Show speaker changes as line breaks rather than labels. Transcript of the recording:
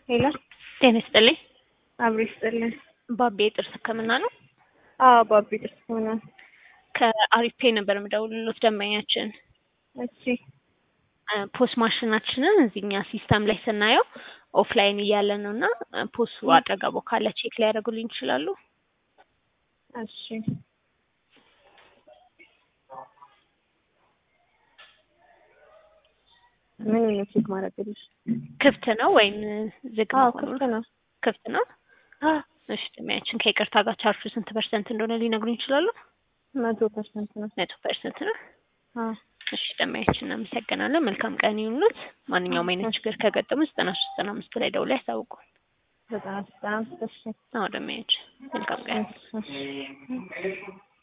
ሄሎ
ጤና ይስጥልኝ።
አብሮ ይስጥልን።
ባቤ የጥርስ ሕክምና ነው።
አዎ ባቢ ጥርስ ሆነ።
ከአሪፍ ፔ ነበር የምደውልሎት ደንበኛችን
እሺ
ፖስ ማሽናችንን እዚህኛ ሲስተም ላይ ስናየው ኦፍላይን እያለ ነው እና ፖሱ አጠገቦ ካለ ቼክ ሊያደርጉልኝ ይችላሉ?
እሺ ምን ነው ቼክ ማድረግልሽ?
ክፍት ነው ወይም ዝግ
አዎ
መሆኑን?
ክፍት ነው።
ክፍት ነው።
አዎ
እሺ ደንበኛችን ከይቅርታ ጋር ቻርጁ ስንት ፐርሰንት እንደሆነ ሊነግሩኝ ይችላሉ?
መቶ ፐርሰንት ነው።
መቶ ፐርሰንት ነው።
አዎ
እሺ ደንበኛችን እናመሰግናለን። መልካም ቀን ይሁንልዎት። ማንኛውም አይነት ችግር ከገጠሙ ዘጠና ሶስት ዘጠና አምስት ላይ ደውለው ያሳውቁ።
ዘጠና ዘጠና አምስት እሺ
አዎ ደንበኛችን መልካም ቀን
እሺ